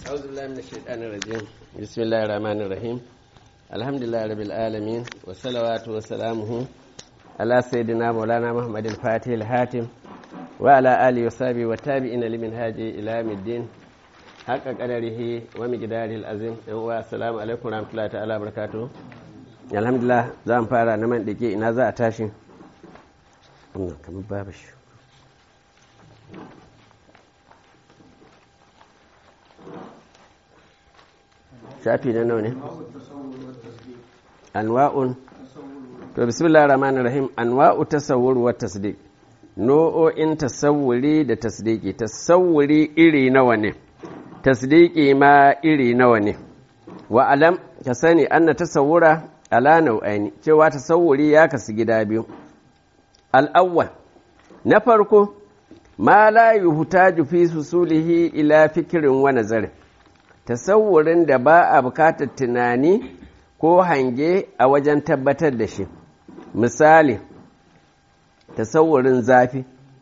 أعوذ بالله من الشيطان الرجيم بسم الله الرحمن الرحيم الحمد لله رب العالمين والصلوات وسلامه على سيدنا مولانا محمد الفاتح الهاتم وعلى آله وصحبه والتابعين لمن هاجي إلى يوم الدين حق قدره ومقداره العظيم والسلام عليكم ورحمة الله تعالى وبركاته الحمد لله زام فارا نمان دقي إنا za a tashi kamar babu shi shafi na nawa ne anwa'un to bismillah rahman rahim anwa'u tasawwur wa tasdiq no'o'in tasawwuri da tasdiki tasawwuri iri nawa ne tasdiki ma iri nawa ne wa alam ka sani anna tasawwura ala nau'aini cewa tasawwuri ya kasu gida biyu al'awwal na farko ma la yuhtaju fi susulihi ila fikirin wa nazarin tasawurin da ba a bukatar tunani ko hange a wajen tabbatar da shi misali tasawurin zafi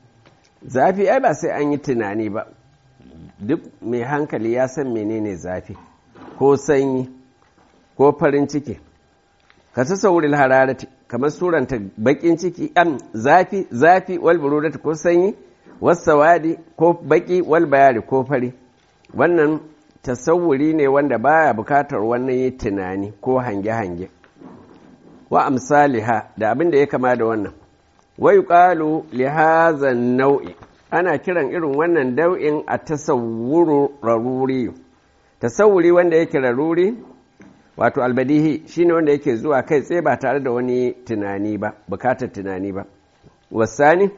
zafi ai ba sai an yi tunani ba duk mai hankali ya san menene zafi ko sanyi ko farin ciki ka tasawurin hararati kamar suranta bakin ciki am zafi zafi wal burudati ko sanyi wasawadi ko baki wal bayari ko fari wannan tasawuri ne wanda baya bukatar wannan yi tunani ko hange-hange wa amsaliha da abin da ya kama da wannan wai ƙalu lihazan nau'i ana kiran irin wannan dau'in a tasawuru raruri tasawuri wanda yake raruri wato albadihi shine wanda yake zuwa kai tsaye ba tare da wani tunani ba bukatar tunani ba wasani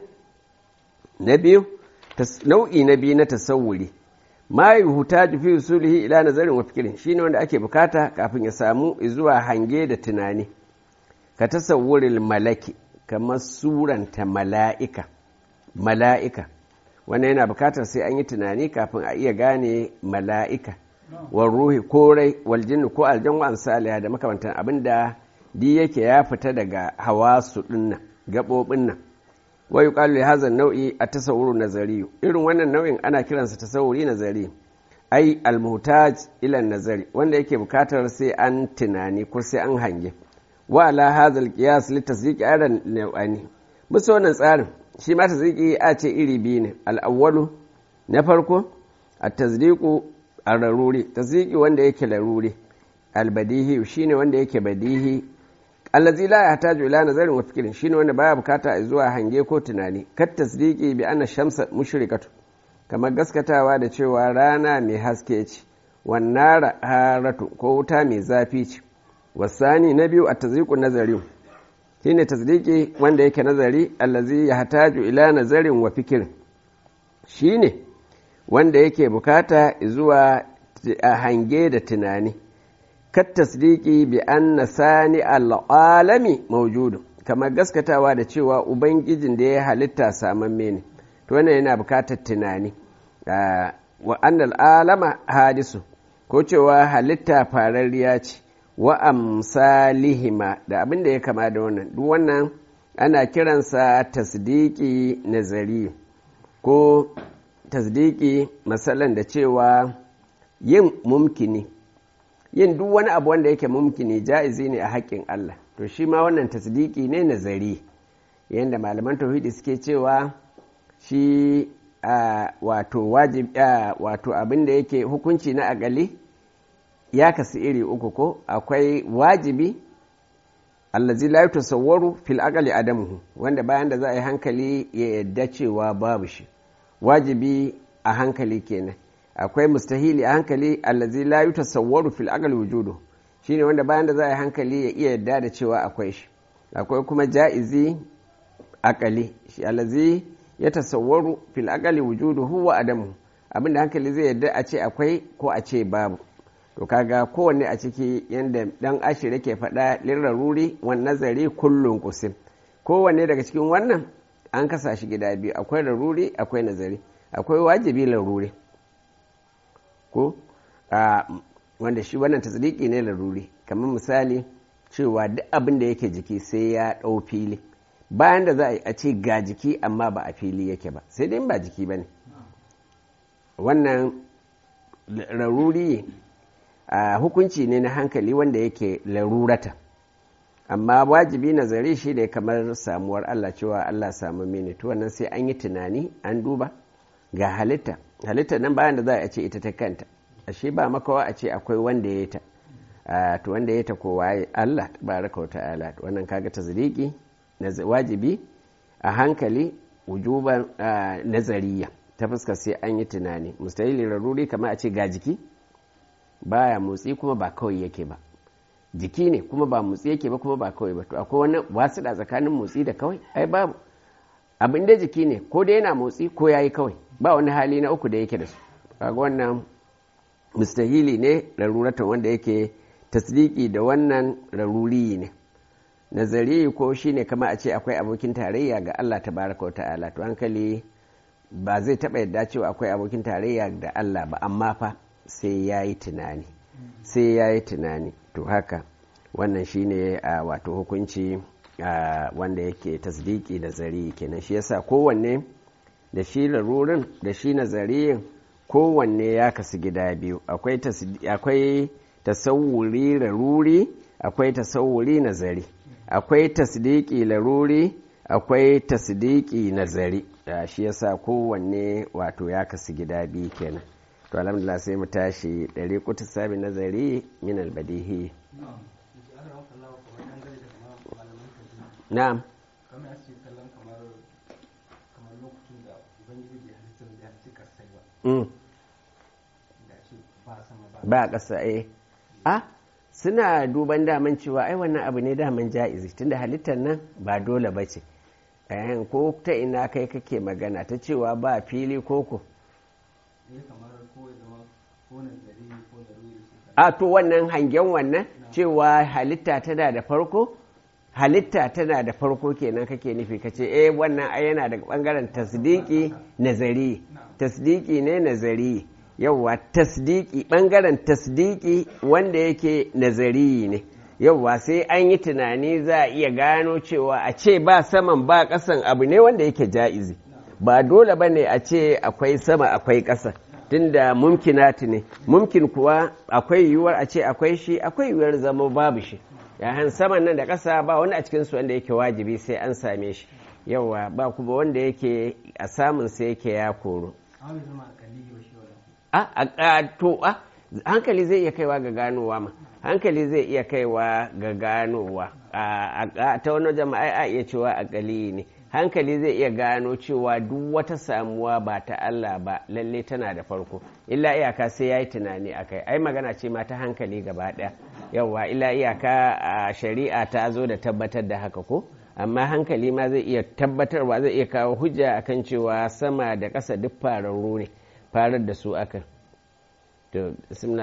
na biyu nau'i na biyu na tasawuri ma yuhtaju fi usulihi ila nazarin wa fikirin shine wanda ake bukata kafin ya samu zuwa hange da tunani ka tasawwuril malaki kamar suranta mala'ika mala'ika wannan yana bukatar sai an yi tunani kafin a iya gane mala'ika wal ruhi ko rai wal jinni ko aljan wa amsaliha da makamantan abinda di yake ya fita daga hawasu dinnan gabobin nan wa yuqalu li hadha an-naw'i at-tasawwur nazari irin wannan nau'in ana kiransa tasawuri nazari ai al-muhtaj ila nazari wanda yake bukatar sai an tunani ko sai an hange wa ala hadha al-qiyas li tasdiqi aran naw'ani musu wannan tsarin shi ma tasdiqi a ce iri biyu ne al-awwalu na farko at-tasdiqu ar-raruri tasdiqi wanda yake laruri al-badihi shine wanda yake badihi allazi la yahtaju ila nazarin wa fikrin shine wanda baya bukata zuwa hange ko tunani kat tasdiqi bi anna shamsa mushrikatu kamar gaskatawa da cewa rana mai haske ce wannan haratu ko wuta mai zafi ce wasani na biyu a tasdiqu nazari shine tasdiqi wanda yake nazari allazi yahtaju ila nazarin wa fikrin shine wanda yake bukata zuwa hange da tunani kattasdiki bi anna sani al'alami maujudu kamar gaskatawa da cewa ubangijin da ya halitta samamme ne to wannan yana bukatar tunani wa annal alama hadisu ko cewa halitta fararriya ce wa amsalihima da abin da ya kama da wannan duk wannan ana kiransa tasdiki nazari ko tasdiki masalan da cewa yin mumkini yin duk wani abu wanda yake mumkini ja'izi ne a haƙƙin Allah to shi ma wannan tasdiki ne nazari yadda malaman tauhidi suke cewa shi wato wajib wato abin da yake hukunci na agali ya kasu iri uku ko akwai wajibi allazi la yutasawwaru fil aqali adamuhu wanda bayan da za a yi hankali ya yadda cewa babu shi wajibi a hankali kenan akwai mustahili a hankali allazi la yutasawwaru fil aqli wujudu shine wanda bayan da za a yi hankali ya iya yadda da cewa akwai shi akwai kuma ja'izi aqali shi allazi ya tasawwaru fil aqli wujudu huwa adamu abinda hankali zai yadda a ce akwai ko a ce babu to kaga kowanne a ciki yanda dan ashir yake faɗa liraruri wan nazari kullun kusim kowanne daga cikin wannan an kasa shi gida biyu akwai laruri akwai nazari akwai wajibi laruri ko wanda shi wannan tasdiki ne laruri kamar misali cewa duk abin da yake jiki sai ya ɗau fili bayan da za a yi a ce ga jiki amma ba a fili yake ba sai dai ba jiki ba ne wannan laruri a hukunci ne na hankali wanda yake larurata amma wajibi nazari shi ne kamar samuwar Allah cewa Allah samu mini to wannan sai an yi tunani an duba ga halitta halitta nan bayan da za a ce ita ta kanta ashe ba makawa a ce akwai wanda ya ta to wanda ya ta kowa Allah tabaraka wa ta'ala wannan kaga tazriki wajibi a hankali wujuban nazariya ta fuska sai an yi tunani mustahili raruri kamar a ce ga jiki baya motsi kuma ba kawai yake ba jiki ne kuma ba motsi yake ba kuma ba kawai ba to akwai wani wasu da tsakanin motsi da kawai ai babu abin da jiki ne ko da yana motsi ko yayi kawai ba wani hali na uku da yake da su kaga wannan mustahili ne raruratan wanda yake tasdiki da wannan raruri ne nazari ko shine kama a ce akwai abokin tarayya ga Allah tabaraka wa ta'ala to hankali ba zai taɓa yadda cewa akwai abokin tarayya da Allah ba amma fa sai ya yi tunani sai ya yi tunani to haka wannan shine a wato hukunci wanda yake tasdiki da zari kenan shi yasa kowanne da shi larurin da shi nazariyin kowanne ya kasu gida biyu akwai tasawuri laruri akwai tasawuri nazari akwai tasdiki laruri akwai tasdiki nazari shi yasa kowanne wato ya kasu gida biyu kenan to alhamdulillah sai mu tashi ɗari kutu sabi nazari min albadihi na'am ba ƙasa eh a suna duban daman cewa ai wannan abu ne daman ja'izi tunda halittar nan ba dole ba ce ko ta ina kai kake magana ta cewa ba fili koko a to wannan hangen wannan cewa halitta tana da farko halitta tana da farko kenan kake nufi kace eh wannan ai yana daga bangaren tasdiki nazari tasdiki ne nazari yauwa tasdiki bangaren tasdiki wanda yake nazari ne yauwa sai an yi tunani za a iya gano cewa a ce ba saman ba ƙasan abu ne wanda yake ja'izi ba dole ba ne a ce akwai sama akwai ƙasa tunda mumkinati ne mumkin kuwa akwai yiwuwar a ce akwai shi akwai yiwuwar zama babu shi yahan saman nan da ƙasa ba wani a cikinsu wanda yake wajibi sai an same shi yauwa ba kuma wanda yake a samun sai yake ya koro a to a hankali zai iya kaiwa ga ganowa ma hankali zai iya kaiwa ga ganowa ta wani jama'a a iya cewa akali ne hankali zai iya gano cewa duk wata samuwa ba ta Allah ba lalle tana da farko illa iyaka sai ya yi tunani a kai ai magana ce ma ta hankali gaba ɗaya yauwa illa iyaka a shari'a ta zo da tabbatar da haka ko amma hankali ma zai iya tabbatarwa zai iya kawo hujja akan cewa sama da ƙasa duk fararru ne farar da su akan to